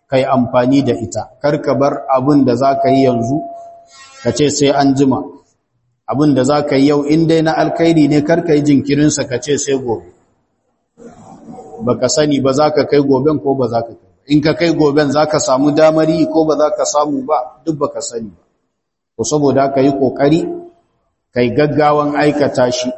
kai amfani da ita kar ka bar abin da za ka yi yanzu ka ce sai an jima abin da za ka yi yau in dai na alkhairi ne kar ka yi jinkirinsa ka ce sai gobe ba ka sani ba za ka kai goben ko ba za ka kai in ka kai goben za ka samu damari ko ba za ka samu ba duk ba ka sani ba ko saboda ka yi ƙoƙari kai gaggawan aikata shi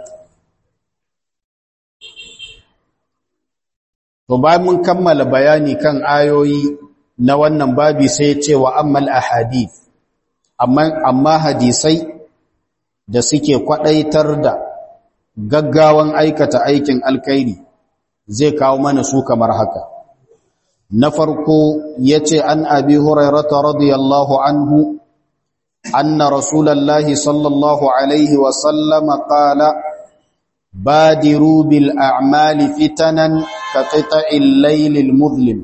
to bayan mun kammala bayani kan ayoyi na wannan babi sai ce wa ammal ahadith amma amma hadisai da suke kwadaitar da gaggawan aikata aikin alkhairi zai kawo mana su kamar haka na farko yace an abi hurairah radiyallahu anhu anna rasulullahi sallallahu alaihi wa sallama qala بادروا بالأعمال فتنا كقطع الليل المظلم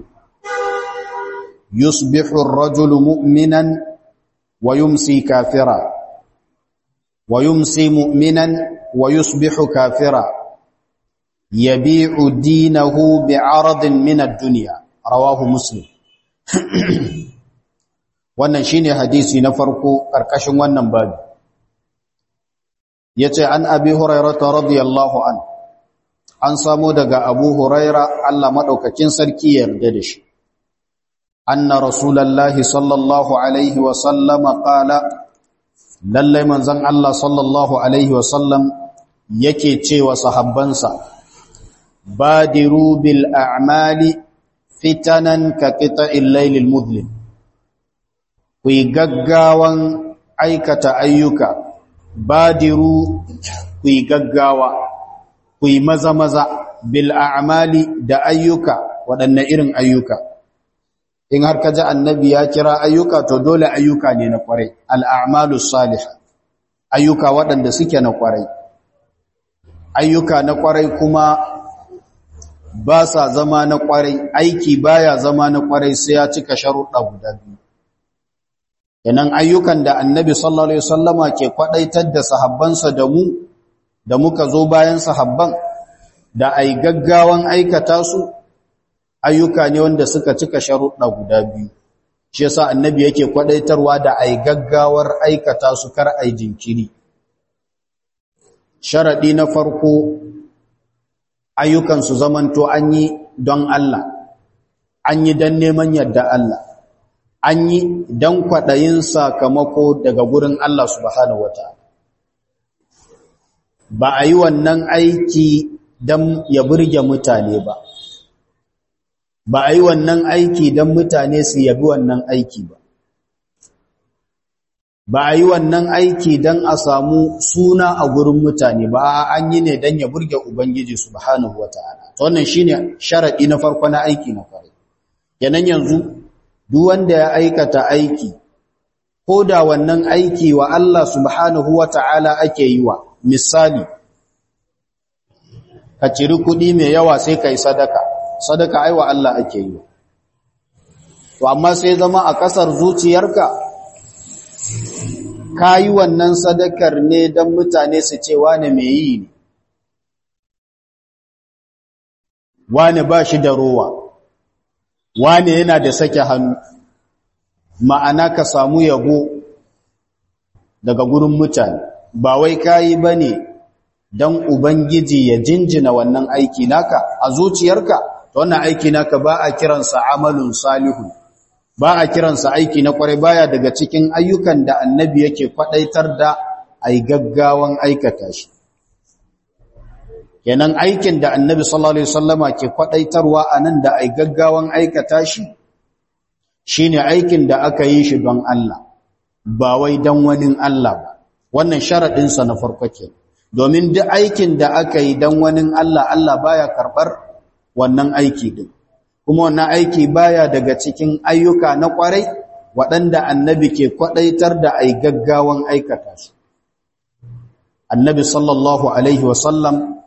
يصبح الرجل مؤمنا ويمسي كافرا ويمسي مؤمنا ويصبح كافرا يبيع دينه بعرض من الدنيا رواه مسلم wannan shine hadisi na farko karkashin wannan babu yace an abi hurairah radiyallahu an an samu daga abu huraira Allah madaukakin sarki yarda da shi anna rasulullahi sallallahu alaihi wa sallama qala lalle manzon Allah sallallahu alaihi wa sallam yake cewa sahabbansa badiru bil a'mali fitanan ka qita'il laylil mudlim ku gaggawan aikata ayyuka badiru ku yi gaggawa ku yi maza-maza bil a'mali da ayyuka waɗanne irin ayyuka in har ka ji annabi ya kira ayyuka to dole ayyuka ne na kwarai al'amalu salih ayyuka waɗanda suke na kwarai ayyuka na kwarai kuma ba sa zama na kwarai aiki baya zama na kwarai sai ya cika sharuɗa guda biyu Yanan ayyukan da annabi sallallahu Alaihi wasallama ke kwadaitar da sahabbansa da mu, da muka zo bayan sahabban, da ai gaggawan aikata su, ayyuka ne wanda suka cika sharuɗa guda biyu. Shi yasa annabi yake kwadaitarwa da ai gaggawar aikata su kar ai jinkiri. Sharaɗi na farko, ayyukan su zamanto an yi don Allah, an yi don neman yadda Allah. an yi don kwaɗayin sakamako daga gurin Allah subhanahu wa ta'ala. Ba a yi wannan aiki don ya burge mutane ba, ba a yi wannan aiki don mutane su yabi wannan aiki ba. Ba a yi wannan aiki don a samu suna a gurin mutane ba, an yi ne don ya burge Ubangiji subhanahu wa ta'ala. Wannan shi ne sharaɗi na farko na aiki na kwarai. Yanan yanzu, duk wanda ya aikata aiki ko da wannan aiki wa Allah subhanahu wa ta'ala ake yi wa misali ka ciri kuɗi mai yawa sai ka yi sadaka sadaka aiwa Allah ake yi to amma sai zama a ƙasar zuciyarka ka yi wannan sadakar ne don mutane su ce wane mai yi ne wane ba shi da rowa wane yana da sake hannu ma'ana ka samu yabo daga gurin mutane ba wai kayi bane dan ubangiji ya jinjina wannan aiki naka a zuciyarka to wannan aiki naka ba a kiransa amalun salihun ba a kiransa aiki na kwarai baya daga cikin ayyukan da annabi yake kwadaitar da ai gaggawan aikata shi kenan aikin da annabi sallallahu alaihi wasallama ke kwadaitarwa anan da ai gaggawan aikata shi shine aikin da aka yi shi don Allah ba wai don wani Allah ba wannan sharadin sa na farko ke domin duk aikin da aka yi don wani Allah Allah baya karbar wannan aiki din kuma wannan aiki baya daga cikin ayyuka na kwarai waɗanda annabi ke kwadaitar da ai gaggawan aikata su annabi sallallahu alaihi wasallam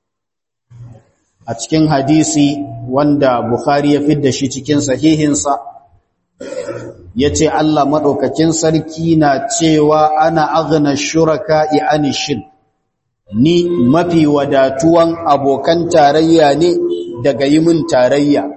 a cikin hadisi wanda Bukhari ya fidda shi cikin sahihinsa ya ce Allah maɗaukakin sarki na cewa ana agna shuraka i'ani shirk ni mafi wadatuwan abokan tarayya ne daga yi min tarayya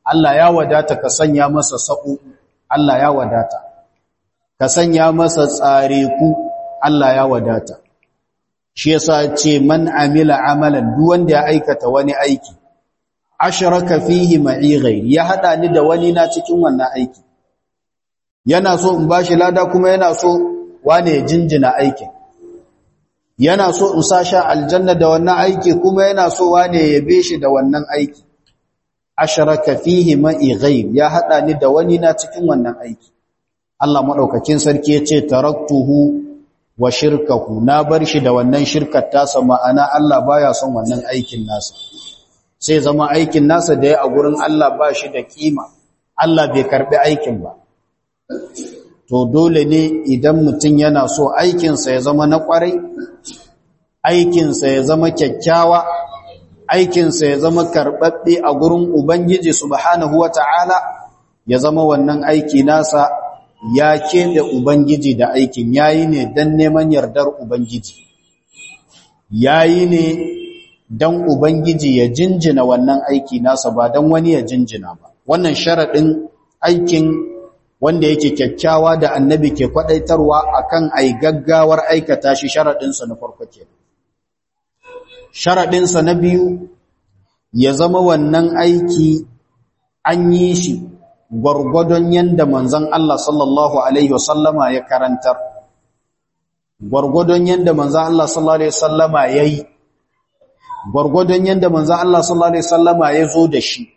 Allah ya wadata ka sanya masa sa'u Allah ya wadata ka sanya masa tsare ku Allah ya wadata shi yasa ce man amila amalan duk wanda ya aikata wani aiki ashraka fihi ma'i ghairi ya hada ni da wani na cikin wannan aiki yana so in bashi lada kuma yana so wane ya jinjina aikin yana so in sasha aljanna da wannan aiki kuma yana so wane ya yabe shi da wannan aiki ashraka fihi ma'i ghairi ya hada ni da wani na cikin wannan aiki Allah madaukakin sarki ya ce taraktuhu wa shirkahu na bar shi da wannan shirkar tasa ma'ana Allah baya son wannan aikin nasa sai zama aikin nasa da ya a gurin Allah ba shi da kima Allah bai karbi aikin ba to dole ne idan mutum yana so aikinsa ya zama na kwarai aikinsa ya zama kyakkyawa aikinsa ya zama karɓaɓɓe a gurin Ubangiji subhanahu wata'ala ya zama wannan aiki nasa ya keɓe Ubangiji da aikin yayi ne don neman yardar Ubangiji yayi ne don Ubangiji ya jinjina wannan aiki nasa ba don wani ya jinjina ba wannan sharaɗin aikin wanda yake kyakkyawa da annabi ke kwaɗaitarwa akan ai gaggawar aikata shi sharaɗinsa na farko ke sharaɗinsa na biyu ya zama wannan aiki an yi shi gwargwadon yadda manzon Allah sallallahu Alaihi wasallama ya karantar gwargwadon yadda manzon Allah sallallahu Alaihi wasallama ya yi gwargwadon yadda manzon Allah sallallahu Alaihi wasallama ya zo da shi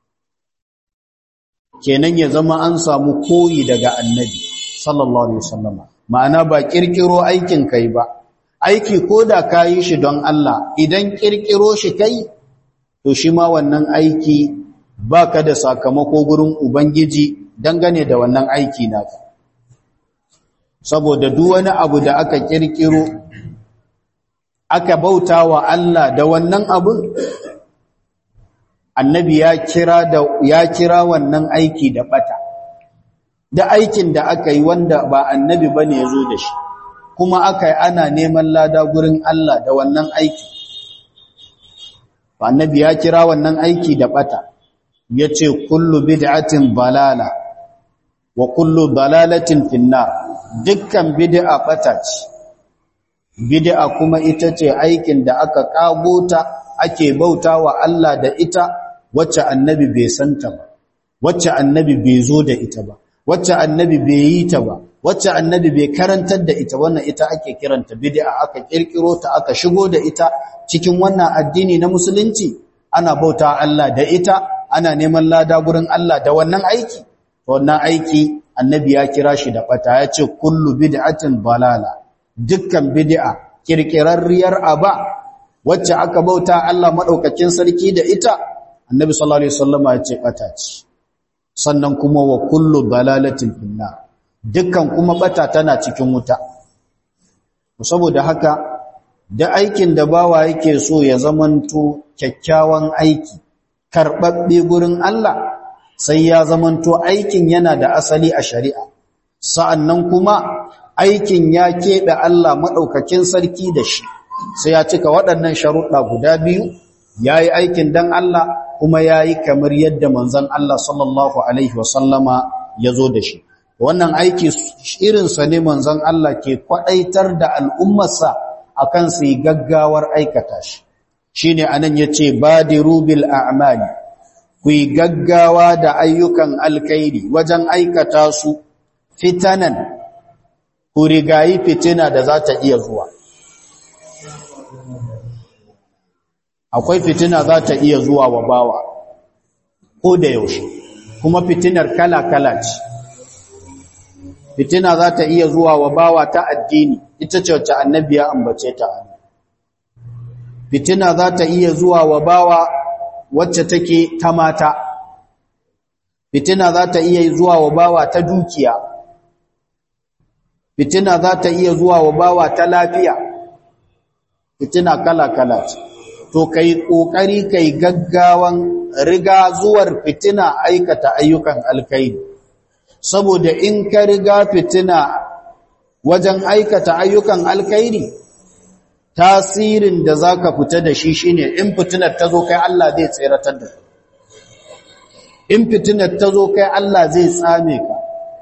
kenan ya zama an samu koyi daga annabi sallallahu Alaihi wasallama ma'ana ba kirkiro aikin kai ba aiki ko da ka yi shi don Allah idan kirkiro shi kai to shi ma wannan aiki ba ka da sakamako gurin Ubangiji dangane da wannan aiki naka. Saboda duk wani abu da aka kirkiro, aka bauta wa Allah da wannan abun, annabi ya kira, da, ya kira wannan aiki da bata. Da aikin da aka yi wanda ba annabi ba ne ya zo da shi, kuma aka yi ana neman lada gurin Allah da wannan aiki. Annabi ya kira wannan aiki da bata. ya ce kullu bid'atin balala wa kullu dalalatin finnar dukkan bid'a bata ce bid'a kuma ita ce aikin da aka kagota ake bautawa Allah da ita wacce annabi bai santa ba wacce annabi bai zo da ita ba wacce annabi bai yi ta ba wacce annabi bai karantar da ita wannan ita ake kiranta bid'a aka kirkiro ta aka shigo da ita cikin wannan addini na musulunci ana bauta Allah da ita ana neman lada gurin Allah da wannan aiki wannan aiki annabi ya kira shi da bata ya ce kullu bid'atin balala dukkan bid'a kirkirarriyar aba wacce aka bauta Allah madaukakin sarki da ita annabi sallallahu alaihi wasallama ya ce bata ce sannan kuma wa kullu dalalatin finna dukkan kuma bata tana cikin wuta saboda haka da aikin da bawa yake so ya zamanto kyakkyawan aiki karɓaɓɓe gurin Allah sai ya zamanto aikin yana da asali a shari'a sa'annan kuma aikin ya keɓe Allah maɗaukakin sarki da shi sai ya cika waɗannan sharuɗa guda biyu ya yi aikin don Allah kuma ya yi kamar yadda manzan Allah sallallahu Alaihi wasallama ya zo da shi wannan aiki irinsa ne manzan Allah ke kwaɗaitar da al'ummarsa a kan su yi gaggawar aikata shi shi ne a nan ya ce badiru bil a'mali ku yi gaggawa da ayyukan alkairi wajen aikata su fitanan ku rigayi fitina da za ta iya zuwa akwai fitina za ta iya zuwa wa bawa ko da yaushe kuma fitinar kala-kala ce fitina za ta iya zuwa wa bawa ta addini ita ce wacce annabi ya ambace ta fitina za ta iya zuwa wa bawa wacce take ta mata fitina za ta iya zuwa wa bawa ta dukiya fitina za ta iya zuwa wa bawa ta lafiya fitina kala-kala ce to kai kokari kai gaggawan riga zuwar fitina aikata ayyukan alkhairi saboda in ka riga fitina wajen aikata ayyukan alkhairi tasirin da zaka fita da shi shine in fitinar ta zo kai Allah zai tseratar da in fitinar ta zo kai Allah zai tsame ka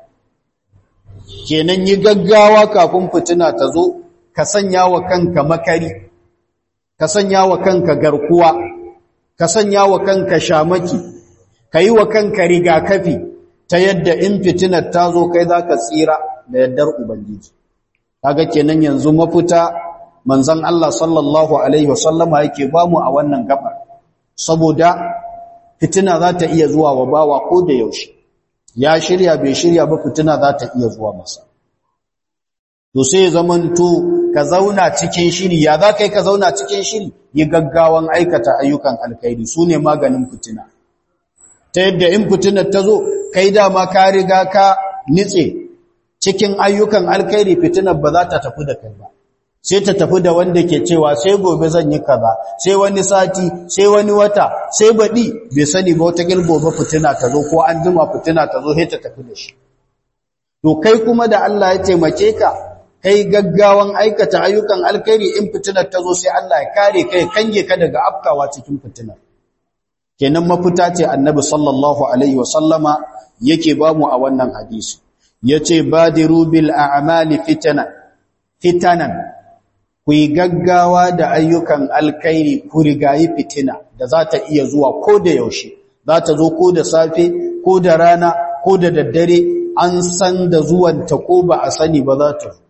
kenan yi gaggawa kafin fitina ta zo ka sanya wa kanka makari ka sanya wa kanka garkuwa ka sanya wa kanka shamaki ka yi wa kanka rigakafi ta yadda in fitinar ta zo kai za ka tsira da yaddar ubangiji kaga kenan yanzu mafita manzon Allah sallallahu alaihi wasallama yake bamu a wannan gabar saboda fitina za ta iya zuwa wa bawa ko da yaushe ya shirya bai shirya ba fitina za ta iya zuwa masa to sai zamanto ka zauna cikin shiri ya za kai ka zauna cikin shiri yi gaggawan aikata ayyukan alkhairi sune maganin fitina ta yadda in fitinar ta zo kai dama ka riga ka nitse cikin ayyukan alkhairi fitinar ba za ta tafi da kai ba sai ta tafi da wanda ke cewa sai gobe zan yi kaza sai wani sati sai wani wata sai baɗi bai sani ba wata gobe fitina ta zo ko an jima fitina ta zo sai ta tafi da shi to kai kuma da Allah ya taimake ka kai gaggawan aikata ayyukan alkhairi in fitinar ta zo sai Allah ya kare kai kange ka daga afkawa cikin fitinar kenan mafita ce annabi sallallahu alaihi wasallama yake bamu a wannan hadisi yace badiru bil a'mali fitana fitanan ku yi gaggawa da ayyukan alkhairi ku rigayi fitina da za ta iya zuwa ko da yaushe za ta zo ko da safe ko da rana ko da daddare an san da zuwanta ko ba a sani ba za ta zo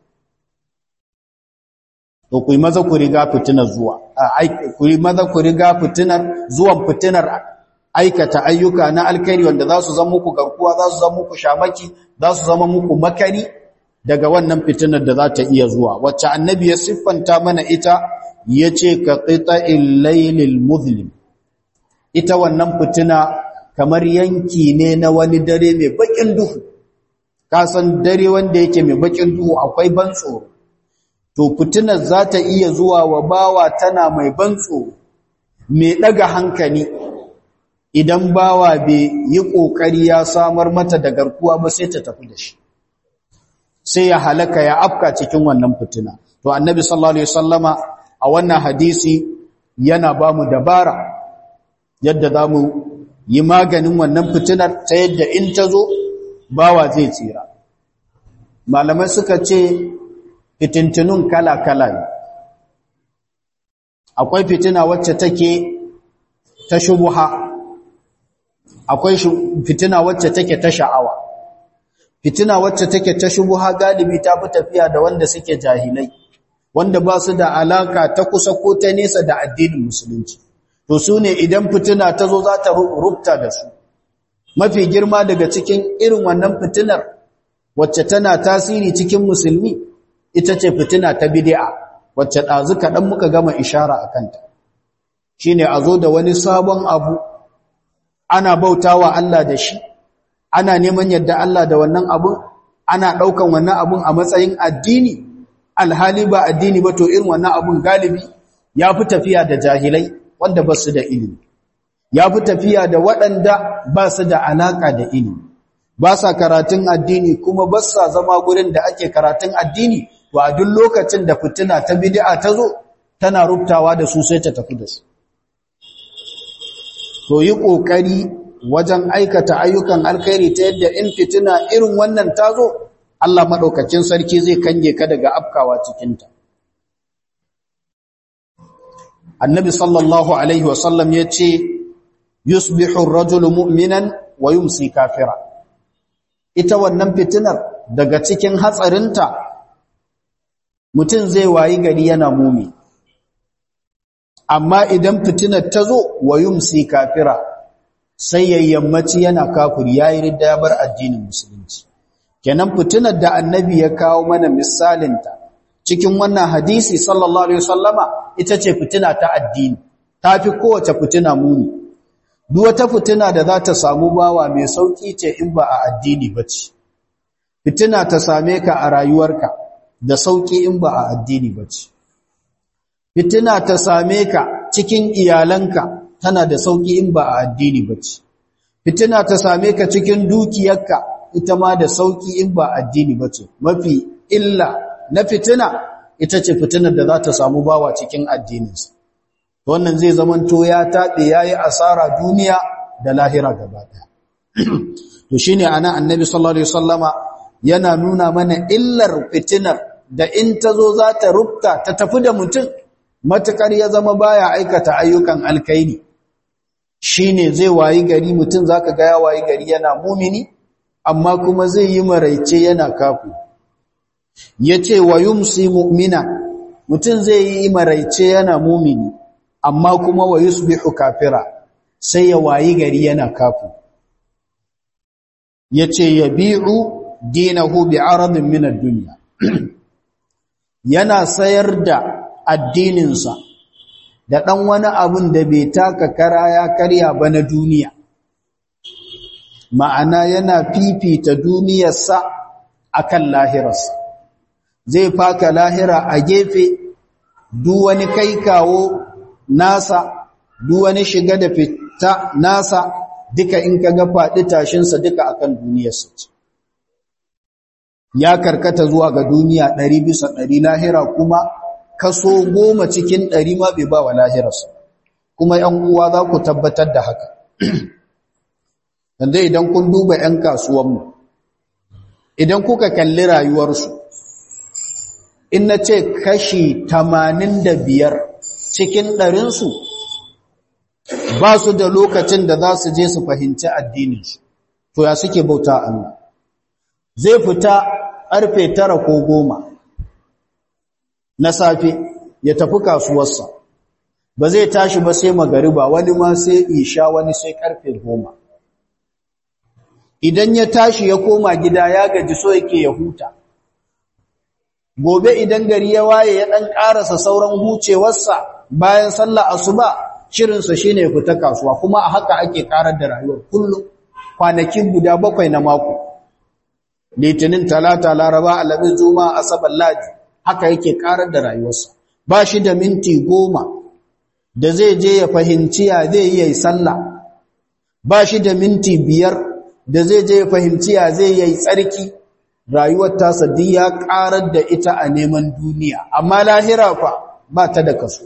to ku yi maza ku riga fitinar zuwa ku yi maza ku riga fitinar zuwan fitinar aikata ayyuka na alkhairi wanda za su zama muku garkuwa za su zama muku shamaki za su zama muku makari daga wannan fitinar da za ta iya zuwa wacce annabi ya siffanta mana ita yace ka qita'il laylil muzlim ita wannan fitina kamar yanki ne na wani dare mai bakin duhu ka san dare wanda yake mai bakin duhu akwai ban tsoro to fitinar za ta iya zuwa wa bawa tana mai ban tsoro mai daga hankali idan bawa bai yi kokari ya samar mata da garkuwa ba sai ta tafi da shi sai ya halaka ya afka cikin wannan fitina to annabi sallallahu alaihi wasallama a wannan hadisi yana ba mu dabara yadda zamu yi maganin wannan fitinar ta yadda in ta zo bawa zai tsira malamai suka ce fitintunun kala-kala ne akwai fitina wacce take ta shubuha akwai fitina wacce take ta sha'awa fitina wacce take ta shubuha galibi ta fi tafiya da wanda suke jahilai wanda ba su da alaka ta kusa ko ta nesa da addinin musulunci to su ne idan fitina ta zo za ta rubta da su mafi girma daga cikin irin wannan fitinar wacce tana tasiri cikin musulmi ita ce fitina ta bid'a wacce ɗazu kaɗan muka gama ishara a kanta shine a zo da wani sabon abu ana bautawa Allah da shi ana neman yadda Allah da wannan abun ana ɗaukan wannan abun a matsayin addini alhali ba addini ba to irin wannan abun galibi ya fi tafiya da jahilai wanda ba su da ilimi ya fi tafiya da waɗanda ba su da alaƙa da ilimi ba sa karatun addini kuma ba sa zama gurin da ake karatun addini to a duk lokacin da fitina ta bid'a ta zo tana rubtawa da su sai ta tafi da su to yi ƙoƙari wajen aikata ayyukan alkhairi ta yadda in fitina irin wannan ta zo Allah maɗaukacin sarki zai kange ka daga afkawa cikinta annabi sallallahu alaihi wasallam ya ce yusbihu ar-rajulu mu'minan wa yumsi kafira ita wannan fitinar daga cikin hatsarinta mutum zai wayi gari yana mumi amma idan fitinar ta zo wa yumsi kafira sai yayyammaci yana kafiri yayi ridda ya bar addinin musulunci kenan fitinar da annabi ya kawo mana misalinta cikin wannan hadisi sallallahu alaihi wasallama ita ce fitina ta addini tafi kowace fitina muni duk wata fitina da za ta samu bawa mai sauki ce in ba a addini bace fitina ta same ka a rayuwarka da sauki in ba a addini bace fitina ta same ka cikin iyalanka tana da sauki in ba a addini bace fitina ta same ka cikin dukiyarka ita ma da sauki in ba addini bace mafi illa na fitina ita ce fitinar da za ta samu bawa cikin addininsa wannan zai zamanto ya taɓe ya yi asara duniya da lahira gaba ɗaya to shine ana annabi sallallahu alaihi wasallama yana nuna mana illar fitinar da in ta zo za ta rubta ta tafi da mutum matukar ya zama baya aikata ayyukan alkaini shine zai wayi gari mutum zaka ga ya wayi gari yana mumini amma kuma zai yi maraice yana kafu yace wa yumsi mu'mina mutum zai yi maraice yana mumini amma kuma wa yusbihu kafira sai ya wayi gari yana kafu yace yabi'u dinahu bi'aradin min ad-dunya yana sayar da addininsa da dan wani abun da bai taka kara ya karya ba na duniya ma'ana yana fifita duniyarsa akan lahirarsa zai faka lahira a gefe duk wani kai kawo nasa duk wani shiga da fita nasa duka in kaga faɗi tashinsa duka akan duniyarsa ce ya karkata zuwa ga duniya ɗari bisa ɗari lahira kuma kaso goma cikin ɗari ma bai ba wa lahirarsa kuma ‘yan uwa za ku tabbatar da haka yanzu idan kun duba ‘yan kasuwanmu idan kuka kalli rayuwarsu in na ce kashi tamanin da biyar cikin ɗarinsu ba su da lokacin da za su je su fahimci addininsu to ya suke bauta Allah zai fita ƙarfe tara ko goma na safe ya tafi kasuwarsa ba zai tashi ba sai magariba wani ma sai isha wani sai ƙarfe goma idan ya tashi ya koma gida ya gaji so yake ya huta gobe idan gari ya waye ya ɗan ƙarasa sauran hucewarsa bayan sallah asuba shirinsa shine ya fita kasuwa kuma a haka ake ƙarar da rayuwar kullum kwanakin guda bakwai na mako litinin talata laraba alamin juma asabar ladi haka yake karar da rayuwarsa ba shi da minti goma da zai je ya fahimci ya zai yi sallah ba shi da minti biyar da zai je ya fahimci ya zai yi tsarki rayuwar tasa duk ya karar da ita a neman duniya amma lahira fa ba ta da kaso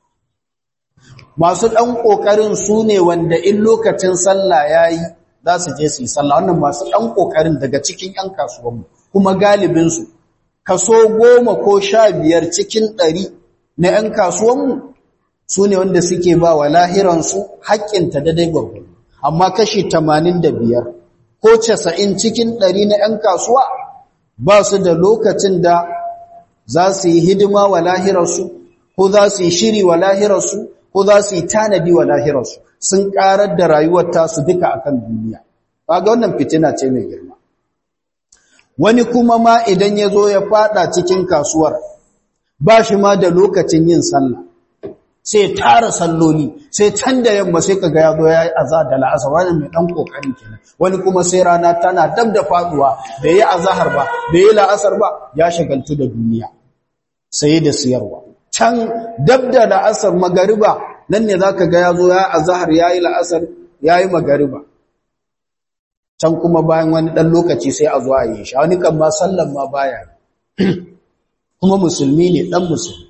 masu ɗan ƙoƙarin su ne wanda in lokacin sallah ya yi za su je su yi sallah wannan masu ɗan ƙoƙarin daga cikin ‘yan kasuwanmu kuma galibinsu kaso goma ko sha biyar cikin ɗari na ‘yan kasuwanmu su ne wanda suke ba wa lahiransu haƙƙinta daidai gwagwaro amma kashi tamanin da biyar ko casa'in cikin ɗari na ‘yan kasuwa ba su da lokacin da za su yi hidima wa lahirarsu ko za su yi shiri wa lahirarsu ko za su yi tanadi wa lahirarsu sun karar da rayuwar tasu duka akan duniya kaga wannan fitina ce mai girma wani kuma ma idan ya zo ya fada cikin kasuwar ba shi ma da lokacin yin sallah sai tara salloli sai can da yamma sai kaga ya zo ya yi azhar da la'asar wannan mai dan kokari kenan wani kuma sai rana tana dab da faduwa bai yi azhar ba bai yi la'asar ba ya shagaltu da duniya sai da siyarwa can dab da la'asar magariba nan ne zaka ga yazo ya azhar yayi la'asar yayi magariba can kuma bayan wani dan lokaci sai a zo a yi shi wani kan ma sallan ma baya kuma musulmi ne dan musulmi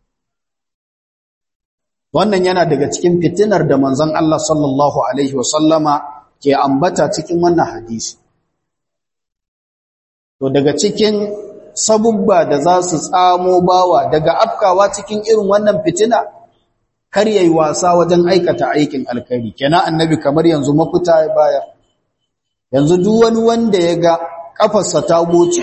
wannan yana daga cikin fitinar da manzon Allah sallallahu alaihi wasallama ke ambata cikin wannan hadisi to daga cikin sabubba da za su tsamo bawa daga afkawa cikin irin wannan fitina kar yayi wasa wajen aikata aikin alkhairi kenan annabi kamar yanzu mafita ya bayar yanzu duk wani wanda ya ga kafarsa ta goce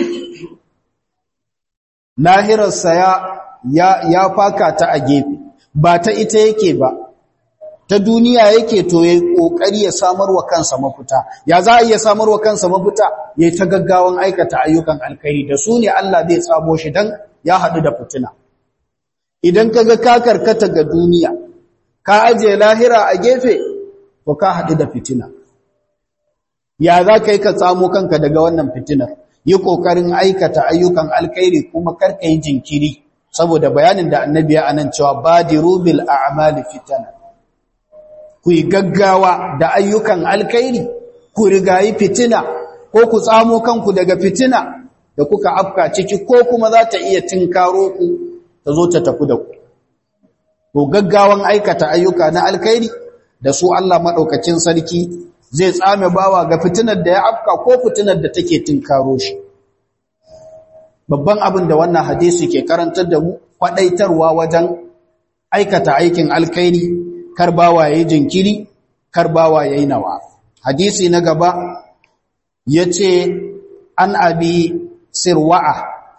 lahirarsa ya ya, ya faka ta a gefe ba ta ita yake ba ta duniya yake to yayi kokari ya samar wa kansa mafita ya za a iya samar wa kansa mafita yayi ta gaggawan aikata ayyukan alkhairi da su ne Allah zai tsamo shi dan ya hadu da fitina idan kaga ka karkata ga duniya ka aje lahira a gefe to ka hadu da fitina ya za ka yi ka tsamo kanka daga wannan fitinar yi kokarin aikata ayyukan alkhairi kuma karka yi jinkiri saboda bayanin da annabi ya anan cewa badiru bil a'mali fitana ku yi gaggawa da ayyukan alkhairi ku rigayi fitina ko ku tsamo kanku daga fitina da kuka afka ciki ko kuma za ta iya tinkaro ku ta zo ta tafi da ku to gaggawan aikata ayyuka na alkhairi da su Allah madaukakin sarki zai tsame bawa ga fitinar da ya afka ko fitinar da take tinkaro shi babban abin da wannan hadisi ke karantar da mu kwadaitarwa wajen aikata aikin alkhairi kar bawa yayi jinkiri kar bawa yayi nawa hadisi na gaba yace an abi sirwa'a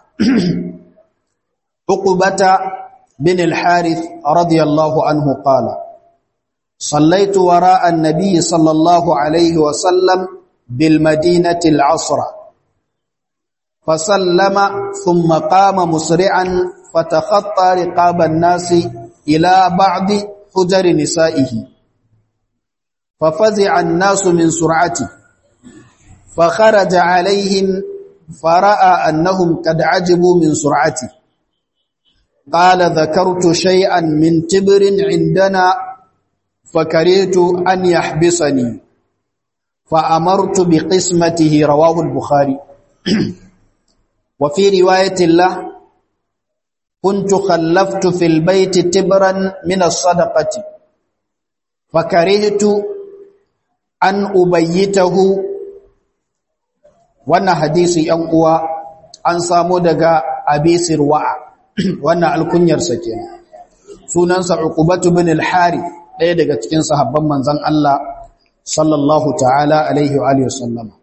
uqbata bin al-harith radiyallahu anhu qala صليت وراء النبي صلى الله عليه وسلم بالمدينة العصر فسلم ثم قام مسرعا فتخطى رقاب الناس إلى بعض حجر نسائه ففزع الناس من سرعته فخرج عليهم فرأى أنهم قد عجبوا من سرعته قال ذكرت شيئا من تبر عندنا فكرهت أن يحبسني فأمرت بقسمته رواه البخاري وفي رواية الله كنت خلفت في البيت تبرا من الصدقة فكرهت أن أبيته وانا حديثي أنقوى أن سامو دقاء أبي سرواء وانا الكنير سكين سننسى عقبة بن الحارث ɗaya daga cikin sahabban manzan Allah sallallahu ta'ala alaihi wa sallama.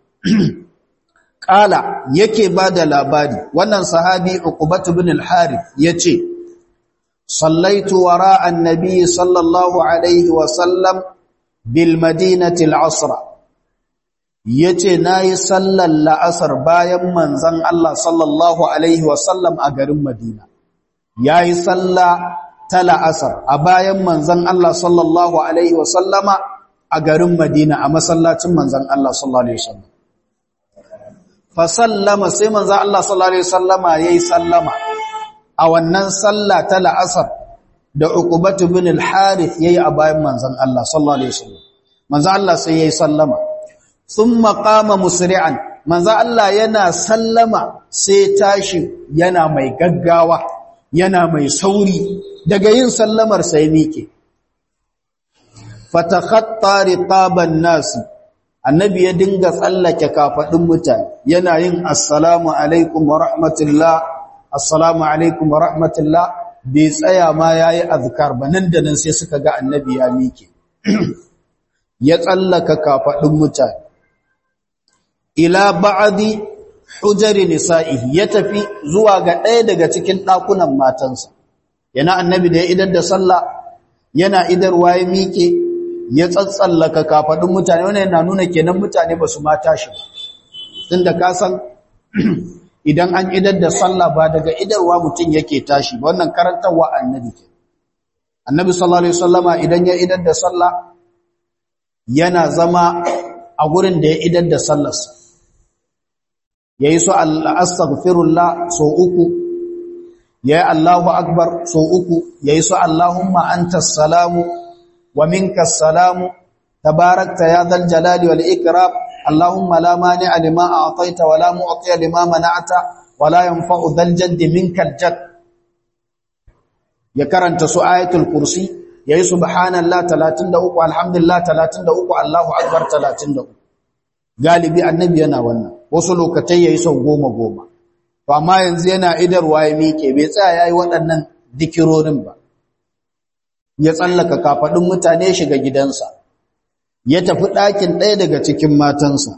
Ƙala yake ba da labari, wannan sahabi Uqbatu bin al-Harith ya ce, Sallaitu wara annabi sallallahu alaihi wa sallam bil madinatil asra. Ya ce, Na yi sallar la'asar bayan manzan Allah sallallahu alaihi wa sallam a garin Madina. Ya yi sallah ta la'asar a bayan manzan Allah sallallahu Alaihi wasallama a garin Madina a masallacin manzan Allah sallallahu Alaihi wasallam. Fasallama sai manzan Allah sallallahu Alaihi wasallama ya yi sallama a wannan salla ta la'asar da uqubatu bin al-harith ya yi a bayan manzan Allah sallallahu Alaihi wasallam. Manzan Allah sai ya yi sallama. Sun maƙama musri'an, manzan Allah yana sallama sai tashi yana mai gaggawa, yana mai sauri, daga yin sallamar sai miƙe fatakhatta riqaban nasi annabi ya dinga tsallake kafadin mutane yana yin assalamu alaikum wa rahmatullah assalamu alaikum wa rahmatullah bai tsaya ma yayi azkar ba nan da nan sai suka ga annabi ya miƙe ya tsallaka kafadin mutane ila ba'di hujari nisa'ihi ya tafi zuwa ga ɗaya daga cikin ɗakunan matansa yana annabi da ya idar da sallah yana idarwa ya miƙe ya tsatsallaka kafaɗin mutane wannan yana nuna kenan mutane ba su mata shi ba tunda ka san idan an idar da sallah ba daga idarwa mutum yake tashi ba wannan karantarwa annabi ke annabi sallallahu alaihi wasallama idan ya idar da sallah yana zama a gurin da ya idar da sallarsa yayi su al-astaghfirullah so uku yayi Allahu akbar so uku yayi su Allahumma antas salamu wa minkas salamu tabarakta ya dhal jalali wal ikram Allahumma la mani'a lima a'taita wa la mu'tiya lima mana'ta wa la yanfa'u dhal jaddi minkal jadd ya karanta su ayatul kursi yayi subhanallah 33 alhamdulillah 33 Allahu akbar 33 galibi annabi yana wannan wasu lokatai yayi sau goma goma to amma yanzu yana idarwa ya miƙe bai tsaya yayi waɗannan dikirorin ba ya tsallaka kafadin mutane shiga gidansa ya tafi ɗakin ɗaya daga cikin matansa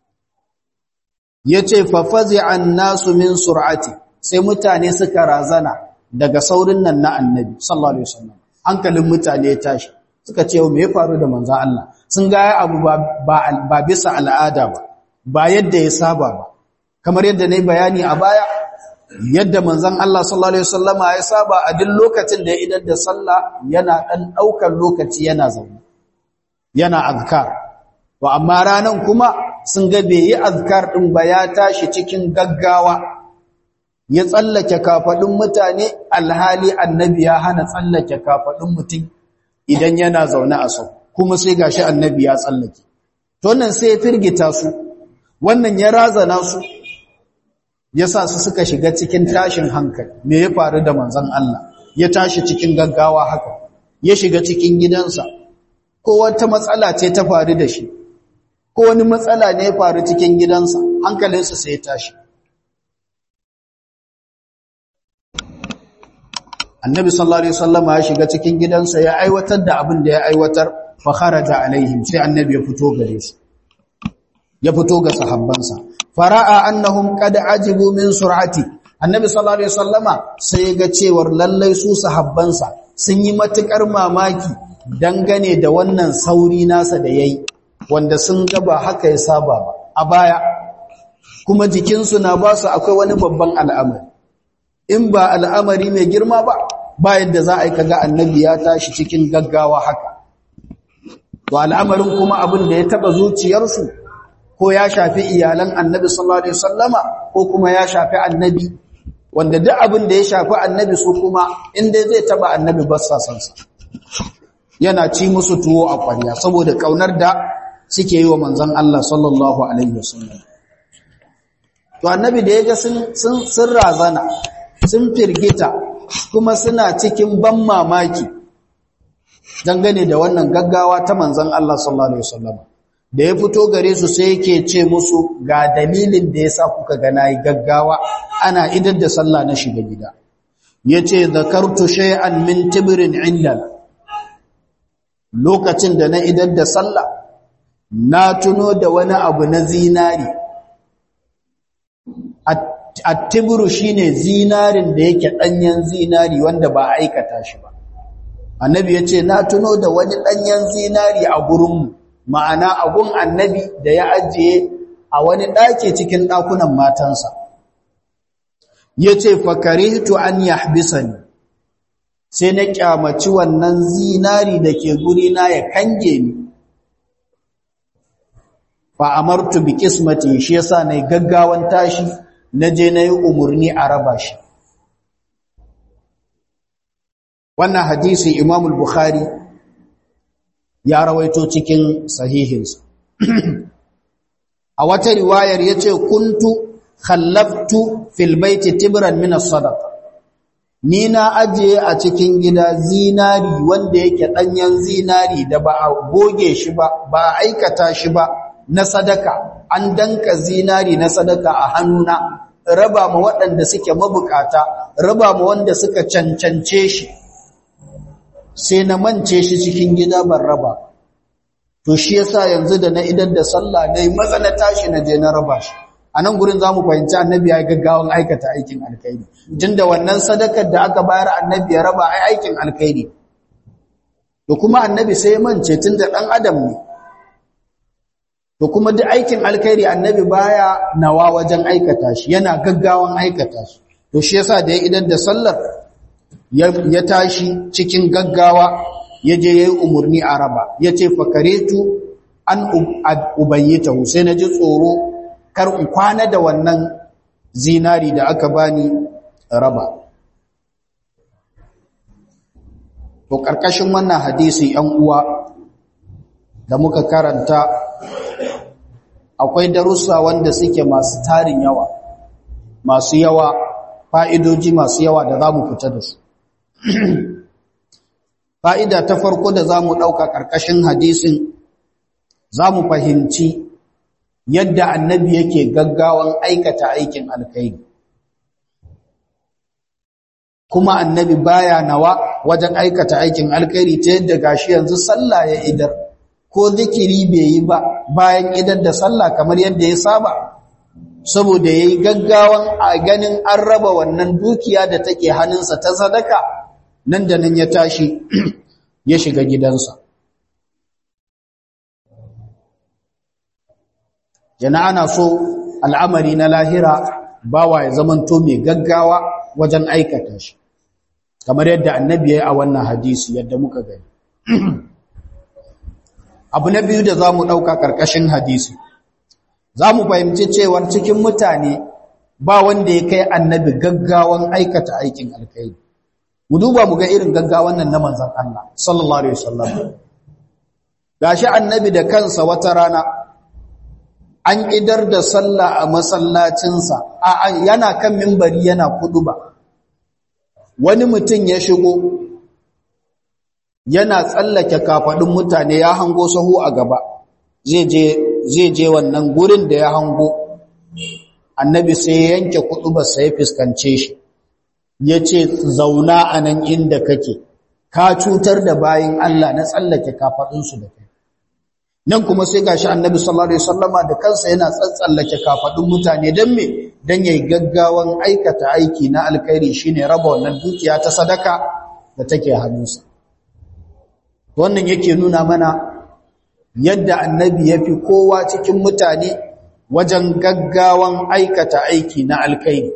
yace fa fazi'an nasu min sur'ati sai mutane suka razana daga saurin nan na annabi sallallahu alaihi wasallam hankalin mutane ya tashi suka ce me ya faru da manzon Allah sun ga abu ba ba bisa al'ada ba ba yadda ya saba ba kamar yadda nayi bayani a baya yadda manzon Allah sallallahu alaihi wasallama ya saba a duk lokacin da ya idar da sallah yana dan daukar lokaci yana zaune yana azkar to amma ranan kuma sun ga bai yi azkar din ba ya tashi cikin gaggawa ya tsallake kafadun mutane alhali annabi ya hana tsallake kafadun mutum idan yana zaune a sau kuma sai gashi annabi ya tsallake to nan sai ya firgita su wannan ya razana su yasa su suka shiga cikin tashin hankali me ya faru da manzon Allah ya tashi cikin gaggawa haka ya shiga cikin gidansa ko wata matsala ce ta faru da shi ko wani matsala ne ya faru cikin gidansa hankalinsa sai ya tashi annabi sallallahu alaihi wasallama ya shiga cikin gidansa ya aiwatar da abin da ya aiwatar fa kharaja alaihim sai annabi ya fito gare su ya fito ga sahabbansa fara'a annahum qad ajibu min sur'ati annabi sallallahu alaihi wasallama sai ya ga cewar lallai su sahabbansa sun yi matukar mamaki dangane da wannan sauri nasa da yayi wanda sun ga ba haka ya saba ba a baya kuma jikinsu na ba su akwai wani babban al'amari in ba al'amari mai girma ba ba yadda za a yi kaga annabi ya tashi cikin gaggawa haka to al'amarin kuma abin da ya taba zuciyarsu ko ya shafi iyalan annabi sallallahu alaihi wasallama ko kuma ya shafi annabi wanda duk abin da ya shafi annabi su kuma inda zai taba annabi ba sa san sa yana ci musu tuwo a ƙwarya saboda kaunar da suke yi wa manzon Allah sallallahu alaihi wasallam to annabi da yaga sun sun sun razana sun firgita kuma suna cikin ban mamaki dangane da wannan gaggawa ta manzon Allah sallallahu alaihi wasallam da ya fito gare su sai yake ce musu ga dalilin da yasa kuka ga nayi gaggawa ana idar da sallah na shiga gida yace zakartu shay'an min tibrin indana lokacin da na idar da sallah na tuno da wani abu na zinari at-tibru shine zinarin da yake danyen zinari wanda ba aikata shi ba annabi yace na tuno da wani danyen zinari a gurinmu ma'ana agun annabi da ya ajiye a wani ɗaki cikin ɗakunan matansa ya ce fakarihtu an yahbisani sai na kyamaci wannan zinari da ke gurina ya kange ni fa amartu bi qismati shi yasa nayi gaggawan tashi naje nayi umurni a raba shi wannan hadisi Imam al-Bukhari ya rawaito cikin sahihinsa a wata riwayar yace kuntu khallaftu fil baiti tibran min as-sadaqa ni na ajiye a cikin gida zinari wanda yake danyen zinari da ba a goge shi ba ba a aikata shi ba na sadaka an danka zinari na sadaka a hannuna raba ma waɗanda suke mabukata raba ma wanda suka cancance shi sai na mance shi cikin gida ban raba to shi yasa yanzu da na idan da sallah dai maza na tashi na je na raba shi a nan gurin za mu fahimci annabi ya gaggawan aikata aikin alkhairi tunda wannan sadakar da aka bayar annabi ya raba ai aikin alkhairi to kuma annabi sai ya mance tunda dan adam ne to kuma duk aikin alkhairi annabi baya nawa wajen aikata shi yana gaggawan aikata shi to shi yasa da ya idan da sallar ya tashi cikin gaggawa ya je yayi umurni a raba yace fakaretu an ubayyita sai na ji tsoro kar in kwana da wannan zinari da aka bani raba to karkashin wannan hadisi yan uwa da muka karanta akwai darussa wanda suke masu tarin yawa masu yawa fa'idoji masu yawa da za mu fita da su fa'ida ta farko da za mu ɗauka ƙarƙashin hadisin za mu fahimci yadda annabi yake gaggawan aikata aikin alkhairi kuma annabi baya nawa wajen aikata aikin alkhairi ta yadda gashi yanzu sallah ya idar ko zikiri bai yi ba bayan idar da sallah kamar yadda ya saba saboda yayi gaggawan a ganin an raba wannan dukiya da take hannunsa ta sadaka nan da nan ya tashi ya shiga gidansa jana ana so al'amari na lahira bawa ya zamanto mai gaggawa wajen aikata shi kamar yadda annabi ya yi a wannan hadisi yadda muka gani abu na biyu da za mu ɗauka ƙarƙashin hadisi za mu fahimci cewar cikin mutane ba wanda ya kai annabi gaggawan aikata aikin alkai mu duba mu ga irin gaggawan nan na manzan Allah sallallahu alaihi wasallam gashi annabi da kansa wata rana an idar da sallah a masallacinsa a yana kan mimbari yana kuduba wani mutum ya shigo yana tsallake kafadun mutane ya hango sahu a gaba zai je zai je wannan gurin da ya hango annabi sai ya yanke kuɗubar sai ya fuskance shi ya ce zauna a nan inda kake ka cutar da bayin Allah na tsallake kafaɗinsu da kai nan kuma sai gashi annabi sallallahu alaihi wasallama da kansa yana tsatsallake kafaɗin mutane don me don yayi gaggawan aikata aiki na alkhairi shine raba wannan dukiya ta sadaka da take hannunsa wannan yake nuna mana yadda annabi ya fi kowa cikin mutane wajen gaggawan aikata aiki na alkhairi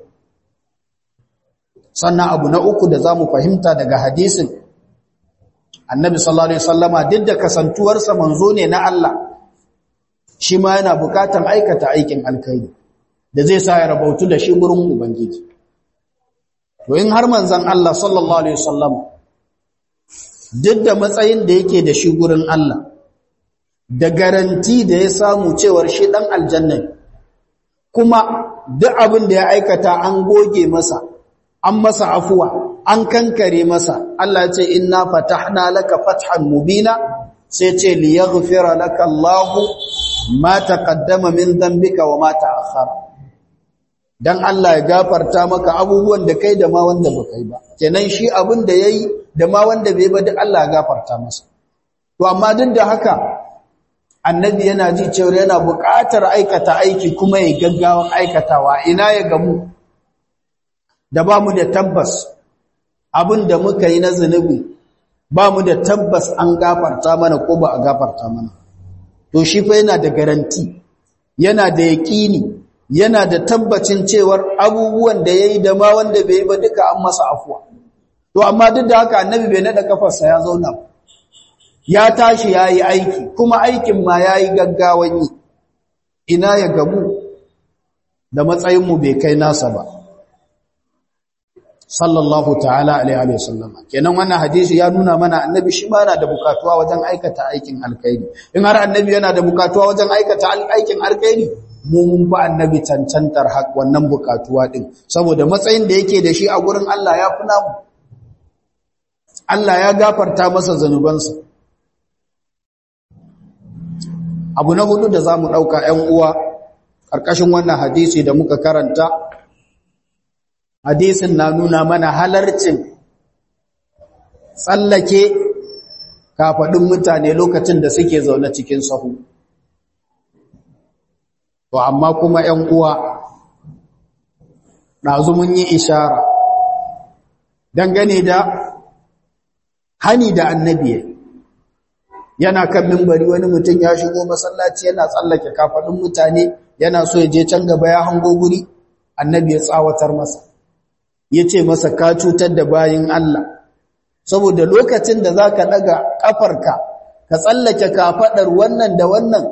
sannan abu na uku da za mu fahimta daga hadisin annabi sallallahu alaihi wasallama duk da kasantuwarsa manzo ne na Allah shi ma yana bukatan aikata aikin alkhairi da zai sa ya rabautu da shi gurin ubangiji to in har manzon Allah sallallahu alaihi wasallama duk da matsayin da yake da shi gurin Allah da garanti da ya samu cewar shi dan aljanna kuma duk abin da ya aikata an goge masa an masa afuwa an kankare masa Allah ce inna fatahna laka fathan mubina sai ce liyaghfira laka Allahu ma taqaddama min dhanbika wa ma ta'akhkhara dan Allah ya gafarta maka abubuwan da kai da ma wanda baka yi ba kenan shi abin da yayi da ma wanda bai ba duk Allah ya gafarta masa to amma duk da haka annabi yana ji cewa yana buƙatar aikata aiki kuma ya gaggawan aikatawa ina ya gamu da ba mu da tabbas abin da muka yi na zunubi ba mu da tabbas an gafarta mana ko ba a gafarta mana to shi fa yana da garanti yana da yaƙini yana da tabbacin cewar abubuwan da ya yi da ma wanda bai yi ba duka an masa afuwa to amma duk da haka annabi bai naɗa kafarsa ya zauna ya tashi ya yi aiki kuma aikin ma ya yi gaggawan yi ina ya gamu da matsayinmu bai kai nasa ba sallallahu ta'ala alaihi wasallama kenan wannan hadisi ya nuna mana annabi shi ma yana da bukatuwa wajen aikata aikin alkhairi in har annabi yana da bukatuwa wajen aikata aikin alkhairi mu mun ba annabi cancantar hak wannan bukatuwa din saboda matsayin da yake da shi a gurin Allah ya fi namu Allah ya gafarta masa zanubansa abu na hudu da zamu dauka 'yan uwa karkashin wannan hadisi da muka karanta hadisin na nuna mana halarcin tsallake kafaɗin mutane lokacin da suke zaune cikin sahu to amma kuma 'yan uwa ɗazu mun yi ishara dangane da hani da annabi yana kan mimbari wani mutum ya shigo masallaci yana tsallake kafaɗin mutane yana so ya je can gaba ya hango guri annabi ya tsawatar masa ya ce masa ka cutar da bayin Allah saboda lokacin da za ka ɗaga ƙafarka ka tsallake kafaɗar wannan da wannan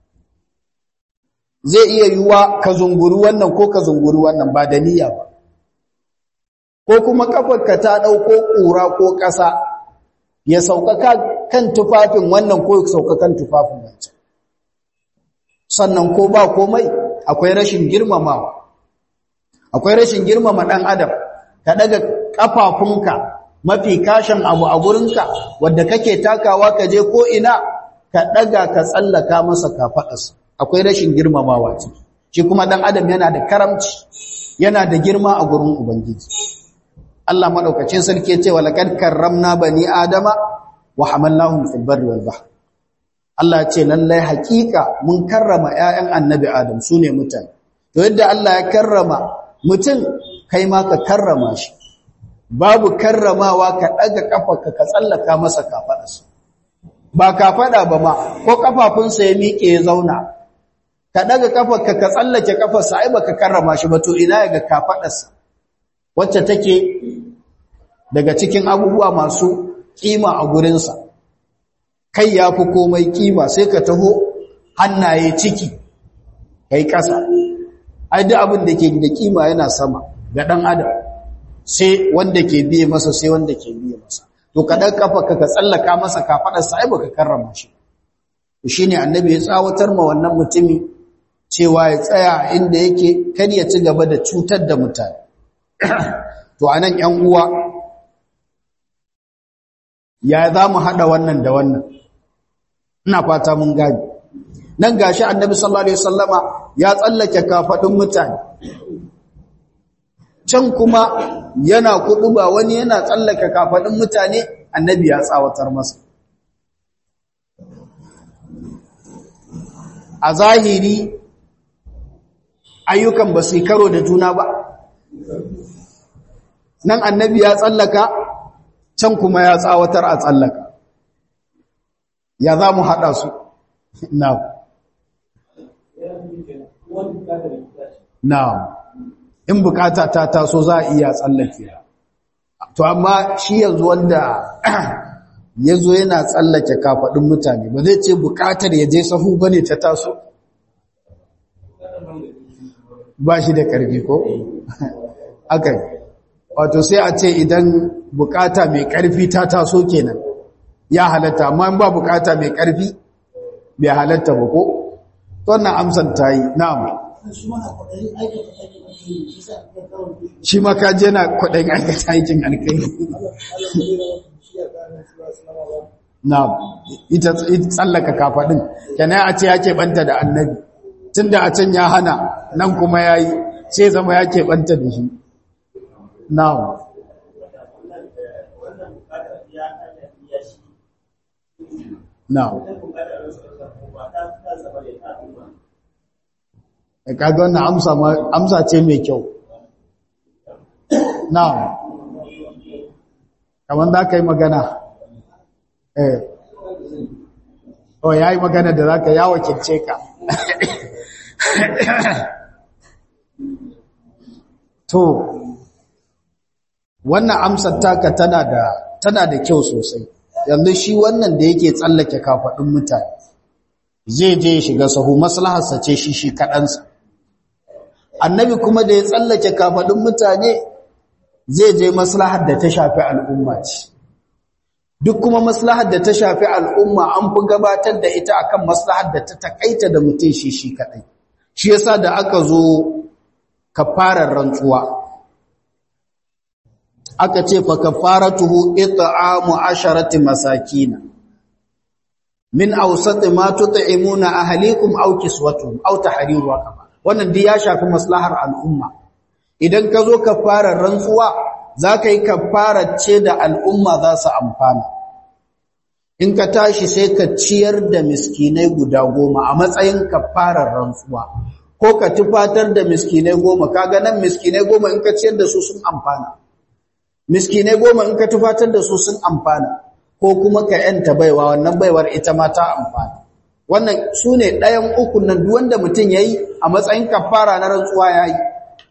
zai iya yiwuwa ka zunguri wannan ko ka zunguri wannan ba da niyya ba ko kuma ƙafarka ta ɗauko ƙura ko ƙasa ya sauƙaƙa kan tufafin wannan ko ya sauƙa kan tufafin wancan sannan ko ba komai akwai rashin girmamawa akwai rashin girmama ɗan adam ka daga ƙafafunka mafi kashin abu a gurinka wadda kake takawa ka je ko ina ka daga ka tsallaka masa kafaɗarsa akwai rashin girmamawa ciki shi kuma ɗan adam yana da karamci yana da girma a gurin ubangiji Allah madaukakin sarki ya ce wa laqad karramna bani adama wa hamalnahum fil barri wal bahr Allah ce lallai hakika mun karrama ƴaƴan annabi adam sune mutane to yadda Allah ya karrama mutum kai ma ka karrama shi babu karramawa ka daga kafarka ka tsallaka masa kafadarsa ba kafada ba ma ko kafafunsa ya miƙe ya zauna ka daga kafarka ka tsallake kafarsa ai baka karrama shi ba to ina ga kafadarsa wacce take daga cikin abubuwa masu kima a gurinsa kai ya fi komai kima sai ka taho hannaye ciki kai ƙasa ai duk abin da ke da kima yana sama ga ɗan adam sai wanda ke biye masa sai wanda ke biye masa to ka ɗan kafa ka tsallaka masa kafaɗarsa ai baka karrama shi shi ne annabi ya tsawatar ma wannan mutumi cewa ya tsaya inda yake kar ya ci gaba da cutar da mutane to anan ƴan uwa ya za mu haɗa wannan da wannan ina fata mun gani nan gashi annabi sallallahu alaihi wasallama ya tsallake kafadun mutane can kuma yana ba wani yana tsallake kafadun mutane annabi ya tsawatar masa a zahiri ayyukan ba su karo da juna ba nan annabi ya tsallaka can kuma ya tsawatar a tsallaka ya za mu haɗa su na na in bukata ta taso za a iya tsallake to amma shi yanzu wanda ya zo yana tsallake kafaɗin mutane ba zai ce bukatar ya je sahu ba ne ta taso ba shi da ƙarfi ko? aka wato sai a ce idan bukata mai ƙarfi ta taso kenan ya halatta amma ba bukata mai ƙarfi bai halatta ba ko? wannan amsar ta yi na'am shi ma ka je na kwaɗayin aikata aikin alkai na'am ita tsallaka kafaɗin kenan a ce ya keɓanta da annabi tun da a can ya hana nan kuma ya yi sai zama ya keɓanta da shi na'am na'am da kaga wannan amsa amsa ce mai kyau na'am kamar za ka yi magana eh oh ya yi magana da za ka ya wakilce ka to wannan amsar taka tana da tana da kyau sosai yanzu shi wannan da yake tsallake kafaɗin mutane zai je shiga sahu maslaharsa ce shi shi kaɗansa annabi kuma da ya tsallake kafaɗin mutane zai je maslahar da ta shafi al'umma ce duk kuma maslahar da ta shafi al'umma an fi gabatar da ita akan maslahar da ta takaita da mutum shi shi kaɗai shi yasa da aka zo kafarar rantsuwa aka ce fa kafaratuhu it'amu asharati masakina min awsat ma tut'imuna ahlikum aw kiswatuhum aw tahriru raqaba wannan dai ya shafi maslahar al'umma idan ka zo kafarar rantsuwa zaka yi kafarar ce da al'umma za su amfana in ka tashi sai ka ciyar da miskinai guda goma a matsayin kafarar rantsuwa ko ka tufatar da miskinai goma kaga nan miskinai goma in ka ciyar da su sun amfana miskinai goma in ka tufatar da su sun amfana ko kuma ka yanta baiwa wannan baiwar ita ma ta amfana wannan su ne ɗayan ukun nan duk wanda mutum ya yi a matsayin kafara na rantsuwa ya yi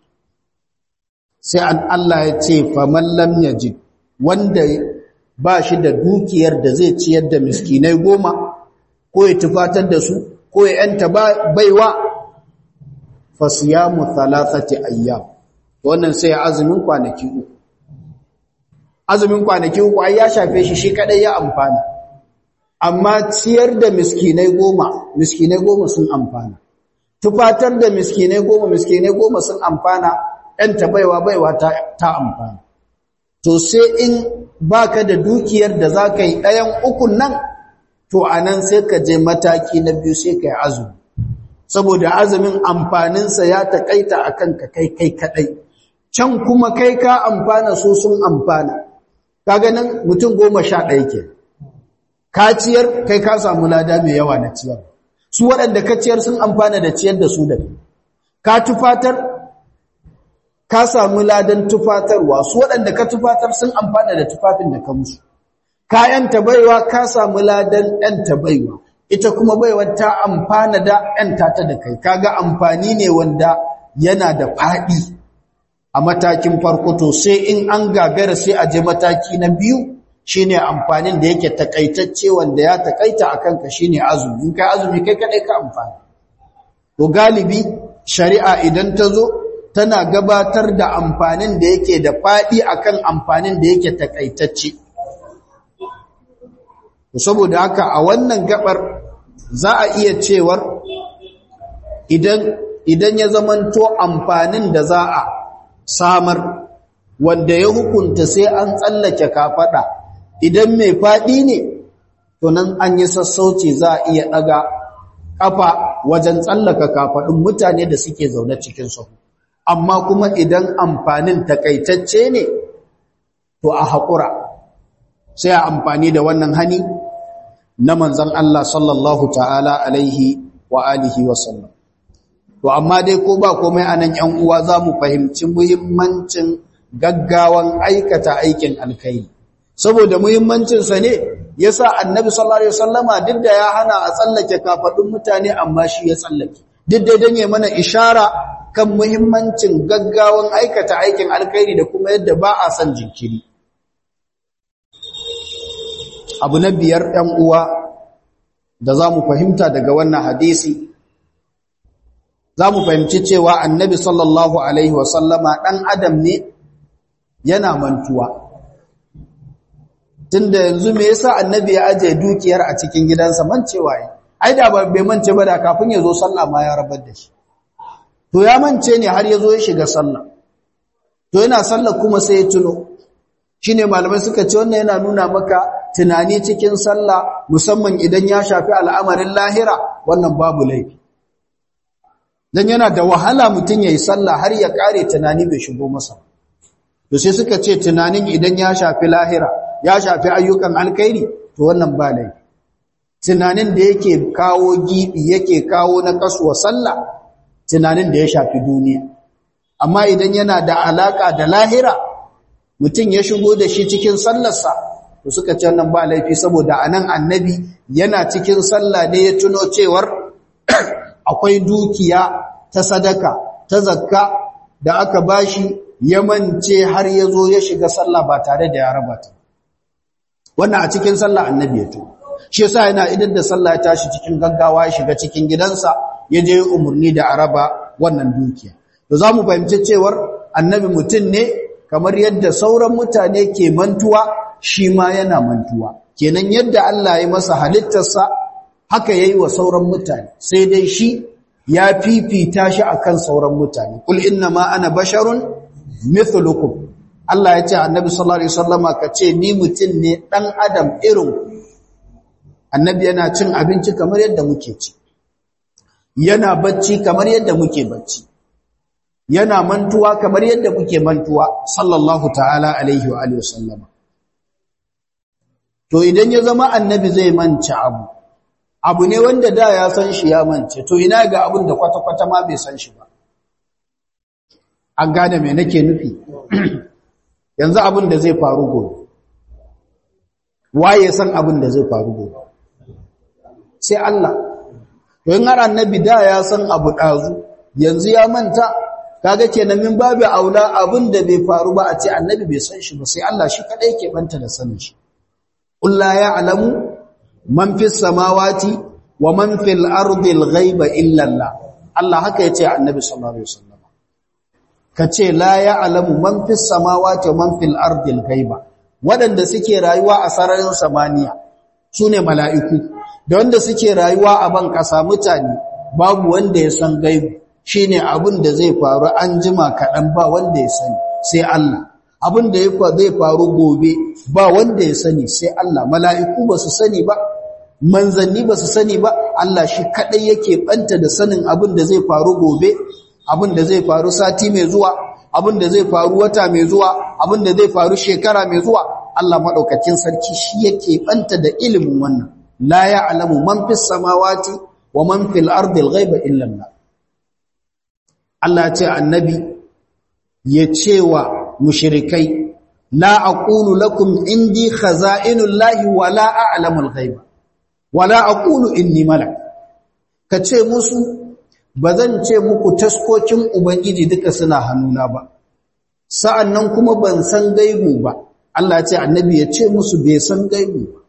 sai an Allah ya ce faman lam yajid wanda ba shi da dukiyar da zai ciyar da miskinai goma ko ya tufatar da su ko ya yanta baiwa fasiyamu thalathati ayyam wannan sai azumin kwanaki uku azumin kwanaki uku ai ya shafe shi shi kadai ya amfana amma ciyar da miskinai goma miskinai goma sun amfana tufatar da miskinai goma miskinai goma sun amfana ɗan ta baiwa baiwa ta, ta amfana to sai in baka da dukiyar da za ka yi ɗayan ukun nan to a nan sai ka je mataki na biyu sai ka yi azumi saboda azumin amfaninsa ya taƙaita a kanka kai kai kaɗai can kuma kai ka amfana su sun amfana kaga nan mutum goma sha ɗaya ke ka ciyar kai ka samu lada mai yawa na ciyar su waɗanda ka ciyar sun amfana da ciyar da su da ka tufatar ka samu ladan tufatarwa su waɗanda ka tufatar sun amfana da tufafin da ka musu ka yanta baiwa ka samu ladan yanta baiwa ita kuma baiwar ta amfana da yanta ta da kai kaga amfani ne wanda yana da faɗi a matakin farko to sai in an gagara sai a je mataki na biyu shine amfanin da yake takaitacce wanda ya takaita akan ka shine azumi in kai azumi kai kadai ka amfani to galibi shari'a idan ta zo tana gabatar da amfanin da yake da fadi akan amfanin da yake takaitacce to saboda haka a wannan gabar za a iya cewar idan idan ya zamanto amfanin da za a samar wanda ya hukunta sai an tsallake kafada idan mai faɗi ne to nan an yi sassauci za a iya ɗaga kafa wajen tsallaka kafadun mutane da suke zaune cikin sahu amma kuma idan amfanin takaitacce ne to a haƙura sai a amfani da wannan hani na manzan Allah sallallahu ta'ala alaihi wa alihi wa sallam to amma dai ko ba komai anan ƴan uwa za mu fahimci muhimmancin gaggawan aikata aikin alkhairi saboda muhimmancin sa ne yasa annabi sallallahu alaihi wasallama duk da ya hana a tsallake kafadun mutane amma shi ya tsallake duk da dan mana ishara kan muhimmancin gaggawan aikata aikin alkhairi da kuma yadda ba a san jinkiri abu na biyar ɗan uwa da za mu fahimta daga wannan hadisi za mu fahimci cewa annabi sallallahu alaihi wasallama ɗan adam ne yana mantuwa tunda yanzu me yasa annabi ya ajiye dukiyar a cikin gidansa mancewa yi ai da bai mance ba da kafin ya zo sallah ma ya rabar da shi to ya mance ne har ya zo ya shiga sallah to yana sallah kuma sai ya tuno shine malamai suka ce wannan yana nuna maka tunani cikin sallah musamman idan ya shafi al'amarin lahira wannan babu laifi dan yana da wahala mutum yayi sallah har ya kare tunani bai shigo masa to sai suka ce tunanin idan ya shafi lahira ya shafi ayyukan alkhairi to wannan ba laifi tunanin da yake kawo gibi yake kawo na kasuwa sallah tunanin da ya shafi duniya amma idan yana da alaka da lahira mutum ya shigo da shi cikin sallarsa to suka ce wannan ba laifi saboda anan annabi yana cikin sallah ne ya tuno cewar akwai dukiya ta sadaka ta zakka da aka bashi ya mance har ya zo ya shiga sallah ba tare da ya raba ta wannan a cikin sallah annabi ya tuno shi yasa yana idan da sallah ya tashi cikin gaggawa ya shiga cikin gidansa ya je umarni da araba wannan dukiya to za mu fahimci cewar annabi mutum ne kamar yadda sauran mutane ke mantuwa shi ma yana mantuwa kenan yadda Allah ya masa halittarsa haka yayi wa sauran mutane sai dai shi ya fifita shi akan sauran mutane kul inna ma ana basharun mithlukum Allah ya ce annabi sallallahu alaihi wasallama kace ni mutum ne dan adam irin annabi yana cin abinci kamar yadda muke ci yana bacci kamar yadda muke bacci yana mantuwa kamar yadda muke mantuwa sallallahu ta'ala alaihi wa alihi wasallama to idan ya zama annabi zai mance abu abu ne wanda da ya san shi ya mance to ina ga abin da kwata-kwata ma bai san shi ba an gane me nake nufi yanzu abin da zai faru gobe waye san abin da zai faru gobe sai Allah to in har annabi da ya san abu dazu yanzu ya manta kaga kenan min babu aula abin da bai faru ba a ce annabi bai san shi ba sai Allah shi kadai ke banta da sanin shi qul la ya'lamu man fis samawati wa man fil ardi al ghaiba illa Allah Allah haka yace annabi sallallahu alaihi wasallam kace la ya'lamu man fis samawati wa man fil ardi al ghaiba wadanda suke rayuwa a sararin samaniya sune mala'iku da wanda suke rayuwa a ban kasa mutane babu wanda ya san gaibu shine abin da zai faru an jima kaɗan ba wanda ya sani sai Allah abin da zai faru gobe ba wanda ya sani sai Allah mala'iku ba su sani ba manzanni ba su sani ba Allah shi kaɗai yake ɓanta da sanin abin da zai faru gobe abin da zai faru sati mai zuwa abin da zai faru wata mai zuwa abin da zai faru shekara mai zuwa Allah maɗaukakin sarki shi yake ɓanta da ilimin wannan la ya'lamu man fis samawati wa man fil ardi al-ghaiba illa Allah Allah ce annabi ya ce wa mushrikai la aqulu lakum indi khaza'inullahi wa la a'lamul ghaiba wa la aqulu inni malak kace musu bazan ce muku taskokin ubangiji duka suna hannuna ba sa'annan kuma ban san gaibu ba Allah ce annabi ya ce musu bai san gaibu ba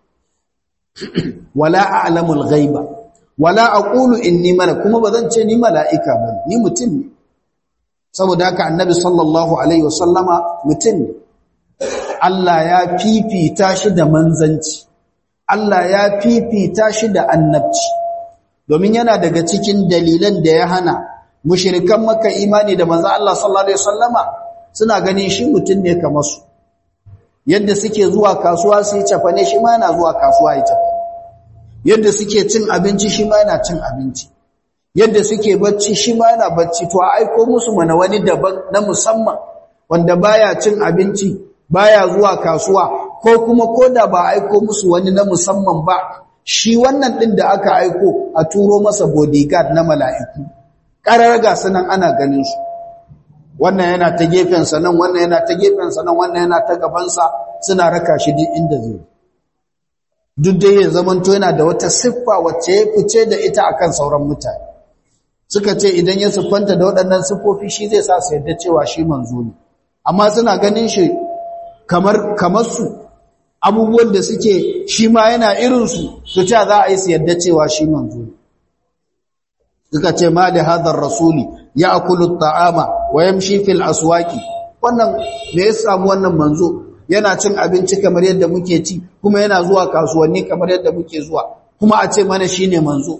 wala a'lamul ghaiba wala aqulu inni malak kuma bazan ce ni mala'ika bane ni mutum ne saboda haka annabi sallallahu alaihi wasallama mutum ne Allah ya fifita shi da manzanci Allah ya fifita shi da annabci domin yana daga cikin dalilan da ya hana mushrikan maka imani da manzo Allah sallallahu alaihi wasallama suna ganin shi mutum ne kamar su yadda suke zuwa kasuwa su yi cafane shi ma yana zuwa kasuwa ya cafane yadda suke cin abinci shi ma yana cin abinci yadda suke bacci shi ma yana bacci to a aiko musu mana wani daban na musamman wanda baya cin abinci baya zuwa kasuwa ko kuma koda ba aiko musu wani na musamman ba shi wannan din da aka aiko a turo masa bodyguard na mala'iku ƙararraga sanan ana ganin su wannan yana ta gefen nan wannan yana ta gefen nan wannan yana ta gabansa suna raka shi duk inda zai duk dai ya zamanto yana da wata siffa wacce ya fice da ita akan sauran mutane suka ce idan ya siffanta da waɗannan siffofi shi zai sa su yadda cewa shi manzo ne amma suna ganin shi kamar kamar su abubuwan da suke shi ma yana irin su to ta za a yi su yadda cewa shi manzo ne suka ce ma da hadar rasuli ya akulu ta'ama wa yamshi fil aswaqi wannan me ya samu wannan manzo yana cin abinci kamar yadda muke ci kuma yana zuwa kasuwanni kamar yadda muke zuwa kuma a ce mana shine manzo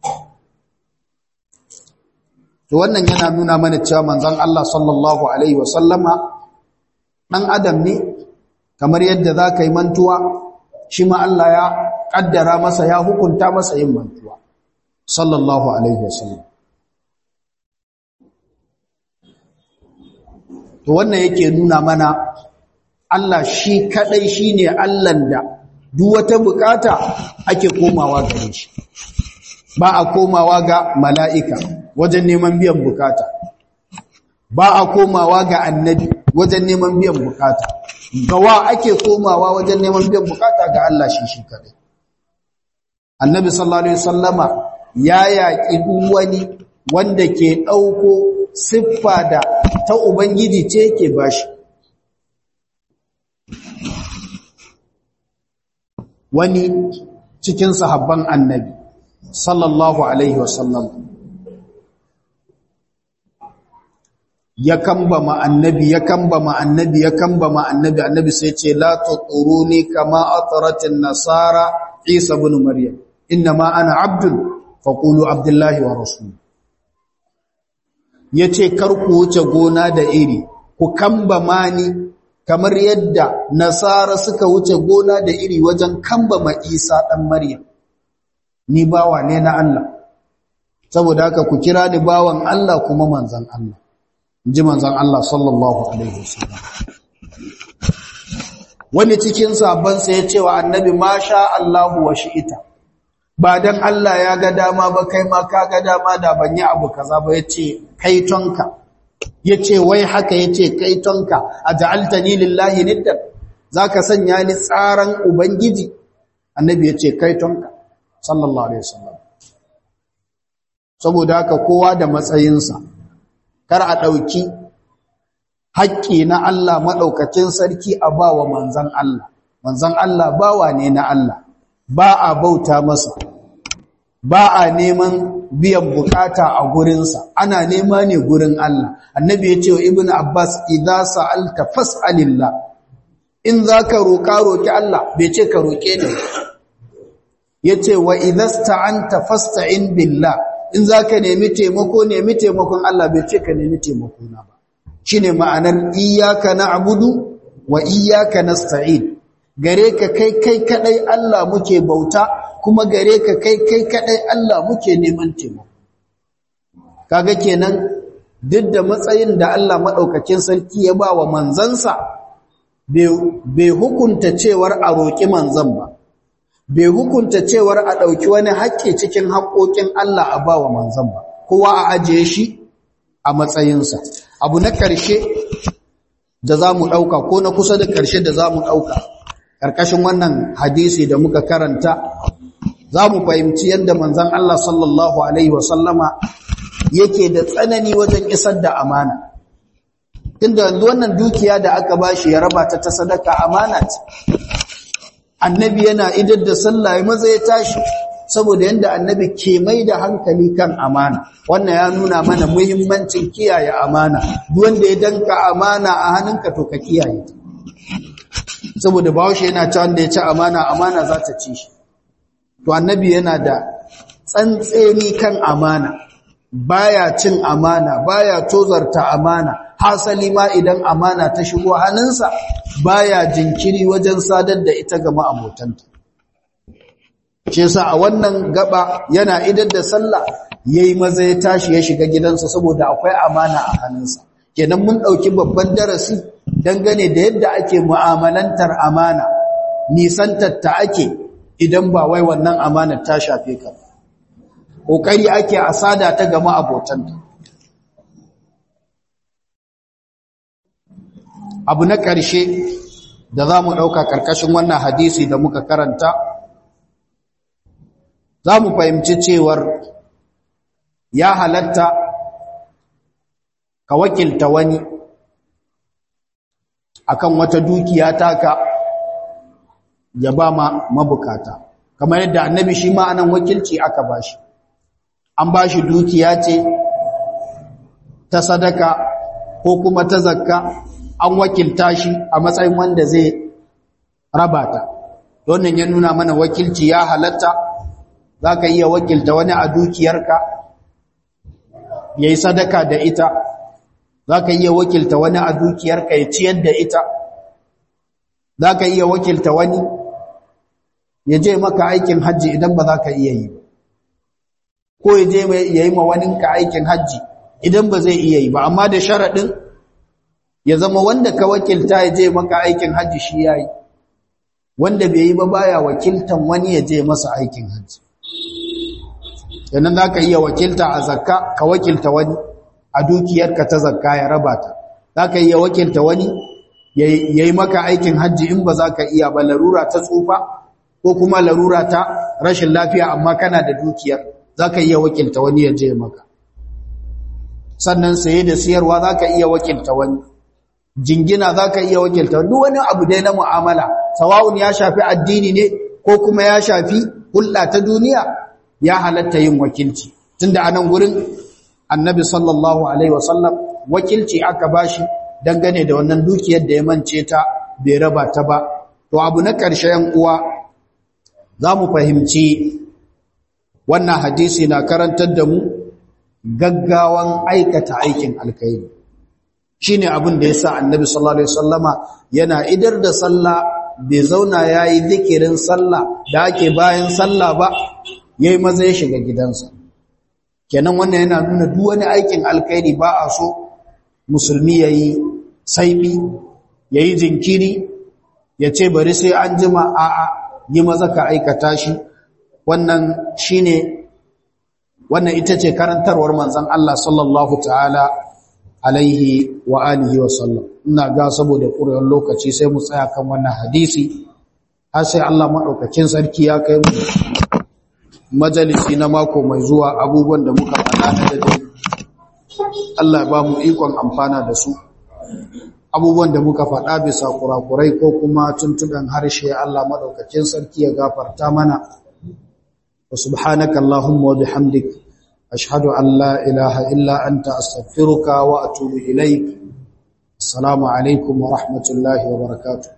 to wannan yana nuna mana cewa manzon Allah sallallahu alaihi wasallama dan adam ne kamar yadda zaka yi mantuwa shi ma Allah ya kaddara masa ya hukunta masa yin mantuwa sallallahu alaihi wasallam to wannan yake nuna mana Allah shi kadai shine Allahn da duk wata bukata ake komawa gare shi ba a komawa ga mala'ika wajen neman biyan bukata ba a komawa ga annabi wajen neman biyan bukata gawa ake komawa wajen neman biyan bukata ga Allah shi shi kadai annabi sallallahu alaihi wasallama ya yaƙi duk wani wanda ke ɗauko siffa da ta ubangiji ce ke bashi wani cikin sahabban annabi sallallahu alaihi wasallam ya kamba ma annabi ya kamba ma annabi ya kamba ma annabi annabi sai ce la tuquruni kama atratin nasara isa ibn maryam inma ana abdun faqulu abdullahi wa rasul yace kar ku wuce gona da iri ku kamba mani kamar yadda nasara suka wuce gona da iri wajen kamba ma isa dan maryam ni bawa ne na Allah saboda haka ku kira ni bawan Allah kuma manzon Allah ji manzon Allah sallallahu alaihi wasallam wani cikin sabon sa yace wa annabi masha Allahu wa shi'ita ba dan Allah ya ga dama ba kai ma ka ga dama da ban yi abu kaza ba yace kai tonka yace wai haka yace kai tonka aj'altani lillahi niddan zaka sanya ni tsaran ubangiji annabi yace kai tonka sallallahu alaihi wasallam saboda haka kowa da matsayinsa kar a ɗauki haƙƙi na Allah maɗaukacin sarki a ba wa manzan Allah. Manzan Allah bawa ne na Allah, ba a bauta masa, ba a neman biyan bukata a gurinsa, ana nema ne gurin Allah. Annabi ya ce wa Ibn Abbas, "Idza sa'alta fas'alillah." In za ka roƙa roƙi Allah, bai ce ka roƙe ne. Ya ce wa idasta an fasta'in billah. in za ka nemi taimako nemi taimakon Allah bai ce ka nemi taimako na ba shi ne ma'anar iyaka na abudu wa iyaka na sta'in gare ka kai kai kadai Allah muke bauta kuma gare ka kai kai kadai Allah muke neman taimako kaga kenan duk da matsayin da Allah maɗaukakin sarki ya ba wa manzansa bai hukunta cewar a roƙi manzan ba bai hukunta cewar a ɗauki wani haƙƙi cikin haƙoƙin Allah a ba wa manzan ba, kowa a ajiye shi a matsayinsa. Abu na ƙarshe da za mu ɗauka ko na kusa da ƙarshe da za mu ɗauka, ƙarƙashin wannan hadisi da muka karanta, za mu fahimci yadda manzan Allah sallallahu Alaihi wasallama yake da tsanani wajen isar da amana. Tunda yanzu wannan dukiya da aka bashi ya raba ta ta sadaka amana ce. annabi yana idar da sallah maza ya tashi saboda yanda annabi ke mai da hankali kan amana wannan ya nuna mana muhimmancin kiyaye amana duk wanda ya danka amana a hannunka to ka kiyaye saboda bawashi yana ci wanda ya ci amana amana za ta ci shi to annabi yana da tsantseni kan amana baya cin amana baya tozarta amana hasali ma idan amana ta shigo hannunsa baya jinkiri wajen sadar da ita ga ma'abotanta shi yasa a wannan gaba yana idar da sallah yayi maza ya tashi ya shiga gidansa saboda akwai amana a hannunsa kenan mun dauki babban darasi dangane da yadda ake mu'amalantar amana nisantar ta ake idan ba wai wannan amanar ta shafe ka kokari ake asada ta gama abotanta abu na ƙarshe da za mu ɗauka ƙarƙashin wannan hadisi da muka karanta za mu fahimci cewar ya halatta ka wakilta wani akan wata dukiya taka ya ba ma mabukata kamar yadda annabi shi ma anan wakilci aka bashi an bashi dukiya ce ta sadaka ko kuma ta zakka an wakilta shi a matsayin wanda zai raba ta wannan ya nuna mana wakilci ya halatta za ka iya wakilta wani a dukiyarka ya yi sadaka da ita za ka iya wakilta wani a dukiyarka ya ciyar da ita za ka iya wakilta wani ya je maka aikin hajji idan ba za ka iya yi ko ya je ya yi ma waninka aikin hajji idan ba zai iya yi ba amma da sharaɗin ya zama wanda ka wakilta ya je maka aikin hajji shi ya yi wanda bai yi ba baya wakiltan wani ya je masa aikin hajji yanan za ka iya wakilta a zakka ka wakilta wani a dukiyarka ta zakka ya raba ta za ka iya wakilta wani ya yi maka aikin hajji in ba za ka iya ba larura ta tsufa ko kuma larura ta rashin lafiya amma kana da dukiyar za ka iya wakilta wani ya je maka sannan saye da siyarwa za ka iya wakilta wani jingina za ka iya wakilta duk wani abu dai na mu'amala sawa'un ya shafi addini ne ko kuma ya shafi hulɗa ta duniya ya halatta yin wakilci tunda a nan gurin annabi sallallahu alaihi wasallam wakilci aka bashi dangane da wannan dukiyar da ya mance ta bai raba ta ba to abu na ƙarshen uwa za mu fahimci wannan hadisi na karantar da mu gaggawan aikata aikin alkhairi shine abin da yasa annabi sallallahu alaihi wasallama yana idar da sallah bai zauna yayi zikirin sallah da ake bayan sallah ba yayi maza ya shiga gidansa kenan wannan yana nuna duk wani aikin alkhairi ba a so musulmi yayi saibi yayi jinkiri ya ce bari sai an jima a'a yi maza ka aikata shi wannan shine wannan ita ce karantarwar manzon Allah sallallahu ta'ala alaihi wa alihi wa sallam ina ga saboda ƙuriyar lokaci sai mu tsaya kan wannan hadisi har sai Allah madaukakin sarki ya kai mu majalisi na mako mai zuwa abubuwan da muka faɗa na da Allah ya ba mu ikon amfana da su abubuwan da muka faɗa bisa kurakurai ko kuma tuntuɓen harshe Allah madaukakin sarki ya gafarta mana wa subhanaka allahumma wa bihamdik ashhadu an la ilaha illa anta astaghfiruka wa atubu ilaik assalamu alaikum wa rahmatullahi wa barakatuh